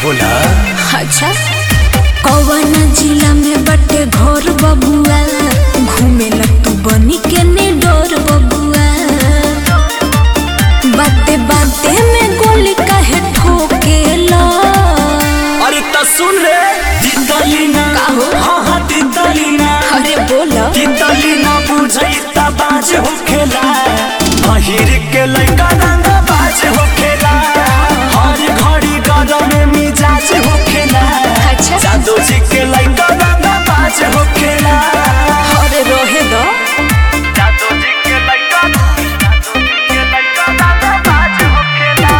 बोला अच्छा कौन जिला में बटे घर बबुआ घूमे ला तू बनी के ने डोर बबुआ बाते बाते में गोली काहे ठोकेला अरे त सुन रे तितलीना का हो? हाँ हाँ तितलीना अरे बोला तितलीना बुझै त बाज होखेला पहिर के लइका रंग बाज होखेला हर घड़ी गरम में मिजाज होखेला अच्छा जादू जी के लइका रंग बाज होखेला अरे रोहे दो जादू जी के लइका जादू जी के लइका रंग बाज होखेला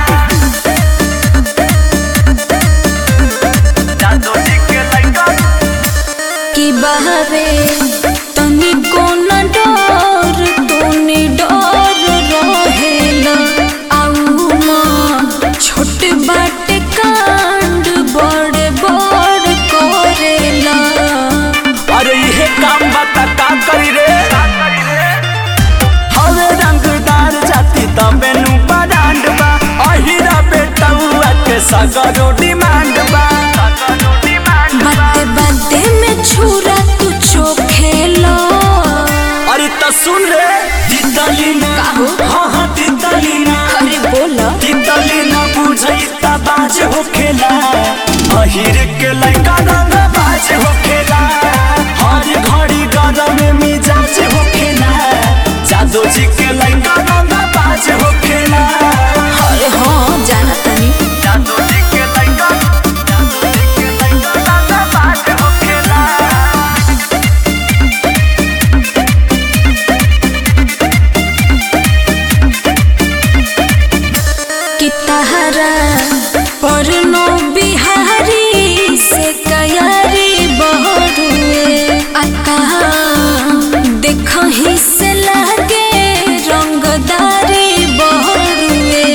जादू जी के लइका कि बहरे तनी कोन डर तोने डर रहेला आऊ माँ छोट बाटे कांड बड़े बड़ करेला अरे इहे काम बता का करी रे हवे रंगदार जाति तबे नु बडांड बा अहिरा बेटौआ के सगरो डिमांड बा बाते बाते में छुरा तू चोखेला अरे त सुन रे तितलीना का हो? हाँ हाँ तितलीना अरे बोला तितलीना बुझै त बाज होखेला अहिर के लइका रंग बाज होखेला हर घड़ी गरम में मिजाज होखेला जादू जी के लइका रंग बाज होखेला अरे हाँ जाना तनी जादू जी के लइका जादू जी के लइका रंग बाज होखेला कि तहरा पर नो बिहारी से कयारी बहरुए आता देखही से लागे रंगदारी बहरुए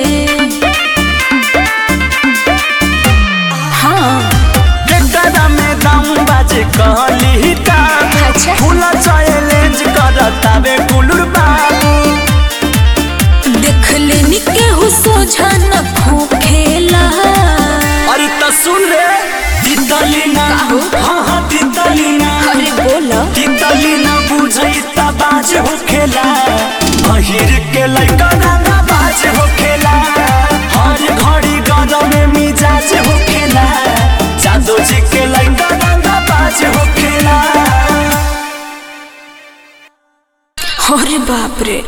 हाँ एकरा में दम बाजे कहली काम अच्छा। फूल चैलेंज करतावे कुलुर बाबू देख लेनी केहू सोझा न खोखेला अरे त सुन रे तितलीना का हो? हाँ हाँ तितलीना अरे बोला तितलीना बुझै त बाज होखेला पहिर के लइका रंग बाज होखेला हर घड़ी गरम में मिजाज होखेला जादू जी के लइका रंग बाज होखेला अरे बाप रे